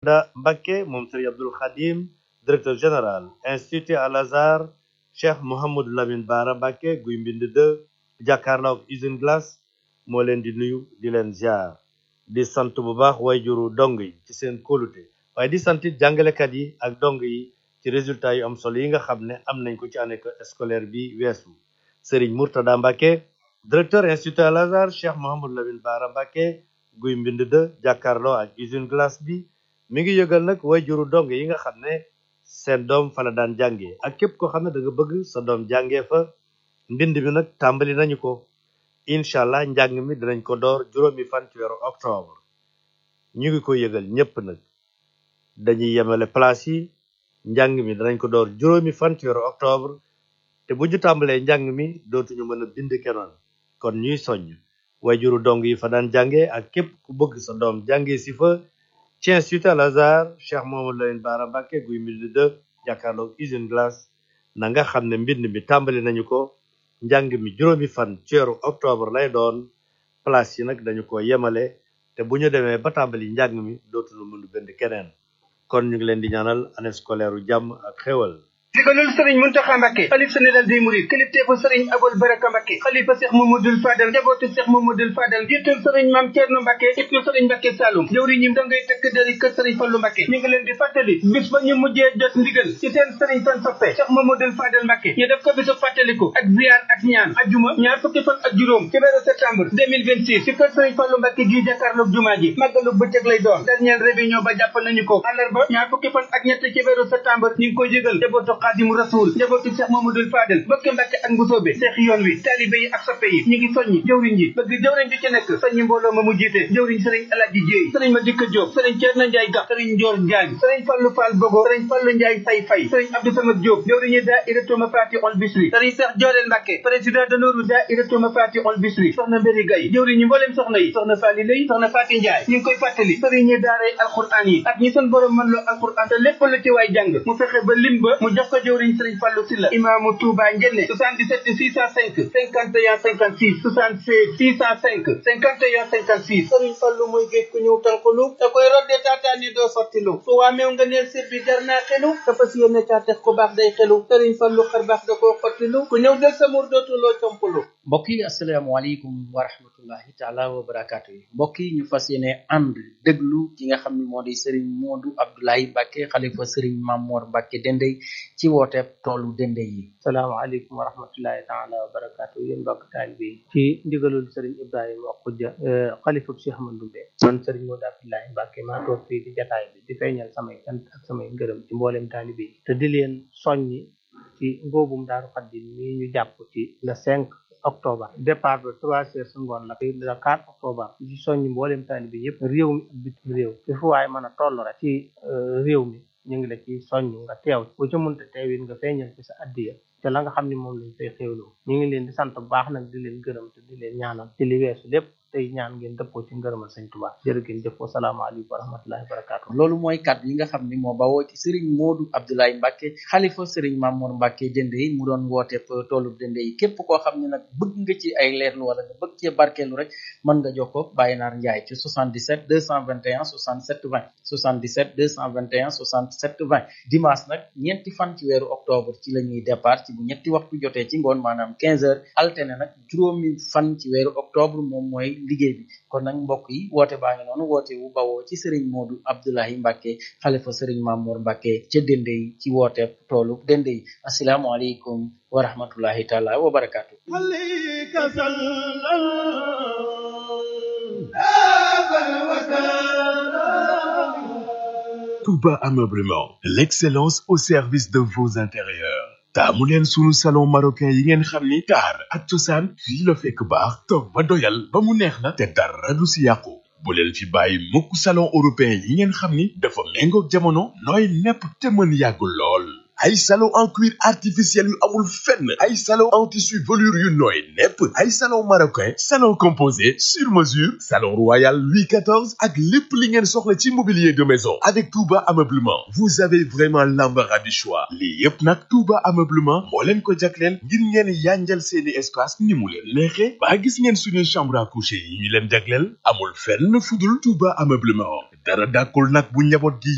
Murtada Mbacké moom Serigne Abdoul Khadim directeur général institut Al Azhar Cheikh Mouhamadou Lamine Bara Mbacké guy mbind de jàkkaarloo ak usine glace moo leen di nuyu di leen ziar di sant bu baax wayjuru dong yi ci seen kóolute waaye di sant it jàngalekat yi ak dong yi ci résultat yu am solo yi nga xam ne am nañ ko ci année scolaire bi weesu Serigne Murtada Mbacké directeur institut Al Azhar Cheikh Mouhamadou Lamine Bara Mbacké guy mbind de jàkkaarloo ak usine glace bi mi ngi yëgal nag wayjuru dong yi nga xam ne seen doom fa la daan jàngee ak képp koo xam ne da nga bëgg sa doom jàngee fa mbind mi nag tàmbali nañu ko incha allah njàng mi dinañ ko door juróomi fan ci weeru octobre ñu ngi ko yëgal ñépp nag dañuy yemale place yi njàng mi danañ ko door juróomi fan ci weeru octobre te bu ñu tàmbalee njàng mi dootuñu mën a bind kenoon kon ñuy soññ wayjuru dong yi fa daan jànge ak képp ku bëgg sa doom jànge si fa ci institut Al Azhar Cheikh Mouhamadou Lamine Bara Mbacké guy mbind de jàkkaarloog usine glace na nga xam ne mbind mi tàmbali nañu ko njàng mi juróomi fan ci weeru octobre lay doon place yi nag dañu ko yemale te bu ñu demee ba tàmbali njàng mi dootuñu mën a bind keneen kon ñu ngi leen di ñaanal année scolaire u jàmm ak xéwal digalul sëriñ muntaxa mbàkke xalif général des mourides kilifteefu sëriñ abul baraka mbàkke xalifa seex mamadul fadal njabootu seex mamadul fadal jiitul sëriñ maam ceerno mbàkke ibnu sëriñ mbàkke saalum jëwriñ ñi dangay tëkk dari kër sëriñ fallu mbàkke ñu ngi leen di fàttali bis ba ñu mujjee jot ndigal ci seen sëriñ fan soppe seex mamadul fadal mbàkke ñu def ko bisu fàttaliku ak ziar ak ñaan ajjuma ñaar fukki fan ak juróom ci weeru septembre 2026 ci kër sëriñ fallu mbàkke gi jàkkaarloog jumaa ji màggalu bëccëg lay doon dernière réunion ba jàpp nañu ko àllarba ñaar fukki fan ak ñett ci weeru septembre ñu ngi koy jégal njabootu xaadimu rasul njabootu Cheikh Mamadou Fadel bokki Mbàkke ak Mbusoobe seex yoon wi taalibe yi ak soppe yi ñu ngi soññi jëwriñ ji bëgg jëwriñ ji ci nekk soññi mbooloo ma mu jiite jëwriñ sëriñ Alaaji Jéey sëriñ ma dikka Jóob sëriñ Ceerno Njaay Gax sëriñ Njoor Jaañ sëriñ Fallu Fall Bogo sëriñ Fallu Njaay Fay Fay sëriñ Abdou Samad Jóob jëwriñu daayiratu Mafaati ol Bisri sëriñ Seex Jooreel Mbàkke président d'honneur daayiratu Mafaati ol Bisri soxna Mbéri Gay jëwriñu mbooleem soxna yi soxna Faali Lay soxna Faati Njaay ñu ngi koy fàttali sëriñ ñi daaray alquran yi ak ñi seen borom mën loo alquran te lépp lu ci waay jàng mu fexe ba lim ba mu jox ko jëwriñ sëriñ Fallu Silla imaamu Touba Njenne 77 605 51 56 76 605 51 56 sëriñ Fallu mooy géej ku ñëw tànqalu te koy rodde taataani doo sottilu su waameew nga neel sir bi jar naa xelu te fas yéene caa tex ku baax day xelu sëriñ Fallu xar baax da koo xottilu ku ñëw del sa mur dootuloo compalu mbokk yi asalaamaaleykum wa rahmatullahi taala wa barakaatu yi mbokk yi ñu fas yéene ànd déglu ki nga xam ne moo di sëriñ Moodu Abdoulaye Mbacke xalifa sëriñ Mamoor Mbacke Dendey ci wooteeb toolu Dendey yi salaamaaleykum wa rahmatullahi taala wa barakaatu yéen mbokk taalibe yi ci ndigalul sëriñ Ibrahima Xujja xalifa Cheikh Ahmadou Bamba man sëriñ Moodu Abdoulaye Mbacke maa toog fii di jataay bi di feeñal samay cant ak samay ngërëm ci mboolem taalibe yi te di leen soññi ci ngóobum Daaru Xaddim mii ñu jàpp ci le 5 octobre départ ba trois heures su ngoon la le 4 octobre ci soññi mboolem taalibe yëpp réew mi ak bitim réew fi fu waay mën a toll rek ci réew mi ñu ngi la ci soññ nga teew bu ca mënta teewit nga feeñal ci sa addiya te la nga xam ne moom lañ fay xéewloo ñu ngi leen di sant bu baax nag di leen gërëm te di leen ñaanal ci li weesu lépp tey ñaan ngeen dëppoo ci ngërëmal sëñ Tuubaa jërë ngeen jëf wasalaamaaleykum wa rahmatullahi wa barakaatu loolu mooy kàddu yi nga xam ne moo bawoo ci sëriñ Moodu Abdoulaye Mbacke xalifa sëriñ Mamour Mbacke Dendey mu doon wooteeb toolu Dendey yi képp koo xam ne nag bëgg nga ci ay leerlu wala nga bëgg cee barkeelu rek mën nga jokkoo Baye Naar Ndiaye ci 77 221 67 20 77 221 67 20 dimanche nag ñeenti fan ci weeru octobre ci la ñuy départ ci bu ñetti waxtu jotee ci ngoon maanaam 15 heures alterné nag juróomi fan ci weeru octobre moom mooy liggéey bi kon nag mbokk yi woote baa ngi noonu woote wu bawoo ci sëriñ Moodu Abdoulaye Mbacke xalifa sëriñ Mamour Mbacke ca Dendey ci woote toolu Dendey asalaamualeykum wa rahmatullahi taala wa barakaatu. Touba Ameublement, l'excellence au service de vos intérieurs. taamu leen sunu salon marocain yi ngeen xam ni taar ak cosaan fii la fekk baax toog ba doyal ba mu neex la te dara du si yàqu bu leen fi bàyyi mukk salon européen yi ngeen xam ni dafa méngoog jamono nooy nepp te mën yàgg lool ay salon en cuir artificiel yu amul fenn ay salon en tissu velours yu nooy nepp ay salon marocain salon composé sur mesure salon royal Louis XIV ak lépp li ngeen soxla ci mobilier de maison avec Touba Ameublement vous avez vraiment l'embarras du choix lii yépp nag Touba Ameublement moo leen ko jagleel ngir ngeen yanjal seeni espace ni mu leen neexe ba gis ngeen suñuy chambre à coucher yi ñu leen jagleel amul fenn fudul Touba Ameublement dara dàkkul nag bu njaboot gi